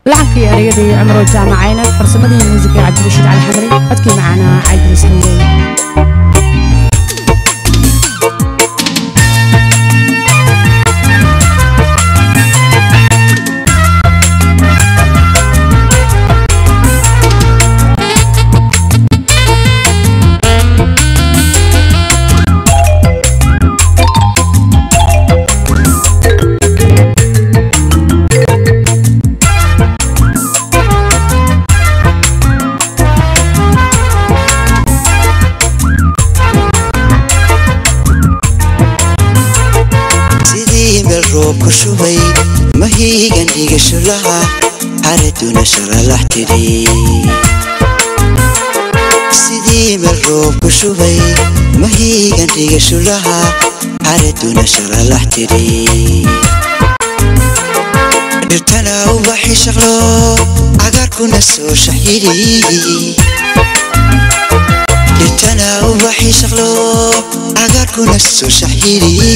lacankii ereyadii cumro jaamacayna farsamadii muusiga cabdirashiid cali xamari codkii macaanaa cabdiris hangeey sidii meel roob ku shubay mahiigan dhigasho laha xaraduna shalalax tidhi sidii meel roob ku shubay mahiigan dhigasho laha xaraduna shalalax tidhi dhirtana ubaxi shaqlo cagaarkuna soo shaxyidhi dhirtana ubaxi shaqlo cagaarkuna soo shaxyidhi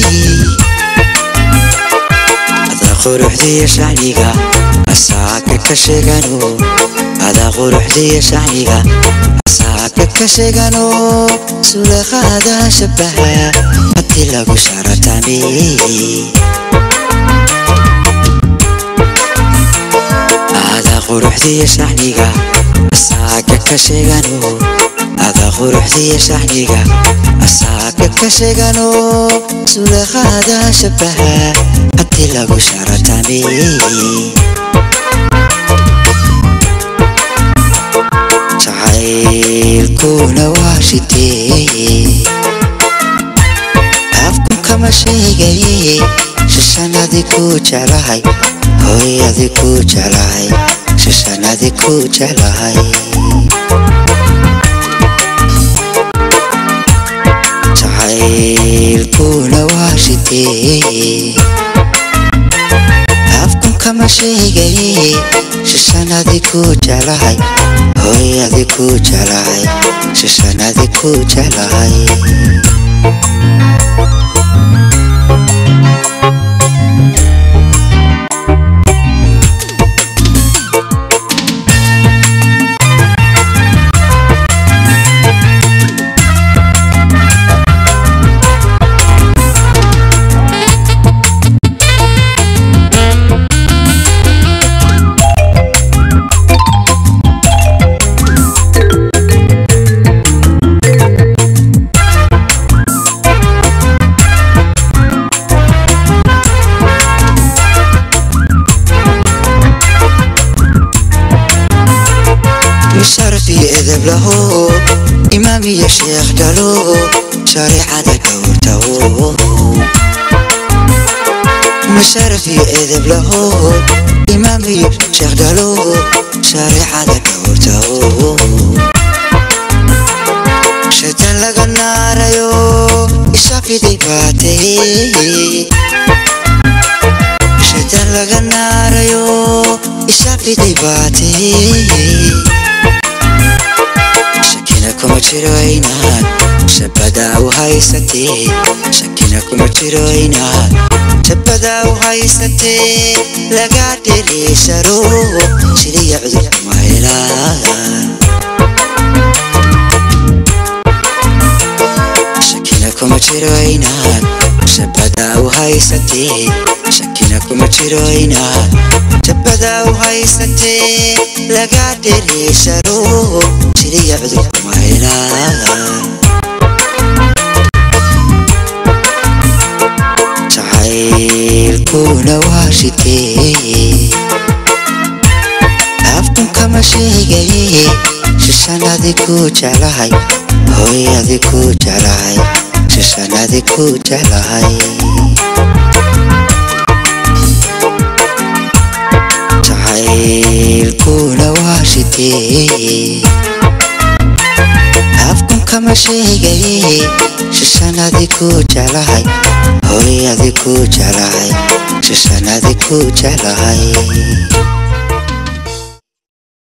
adaa quruxdiya shacniga asaaka ka sheegano adaa quruxdiya shacniga asaaka ka sheegano sulaqaada shabaha hadii lagu sharatami adaa quruxdiya shacniga asaaka ka sheegano adaa quruxdiya shacniga asaaka ka sheegano sulaqaada shabaha hadii lagu sharatami jacaylkuna waa shitee afku kama sheegay shishanadi ku jeclahay hooyadi ku jeclahay shishanadi ku jeclahay jacaylkuna waa shitee afku kama sheegay shishanadi ku jeclahay hooyadi ku jeclahay shishanadi ku jeclahay بشرف يذب له إمام يا شيخ دلو شريعة دورته بشرف يذب له إمام يا شيخ دلو شريعة دورته شيطان لقى النار يو إشافي دي باتي شيطان لقى النار يو إشافي دي باتي shakina kuma jiro inaad shabadaa u haysatee shakina kuma jiro inaad shabadaa u haysatee laga dhiriisharo siliya cudur kuma helaan shakina kuma jiro inaad shabadaa u haysatee shakina kuma jiro inaad shabadaa u haysatee laga dhiriisharo siliya cudur kuma helaan jacaylkuna waa shitee afkun kama sheegay shishanadi ku jeclahay hooyadi ku jeclahay shishanadi ku jeclahay jacaylkuna waa shitee afkun kama sheegay shishanadi ku jeclahay hooyadi ku jeclahay shishanadi ku jeclahay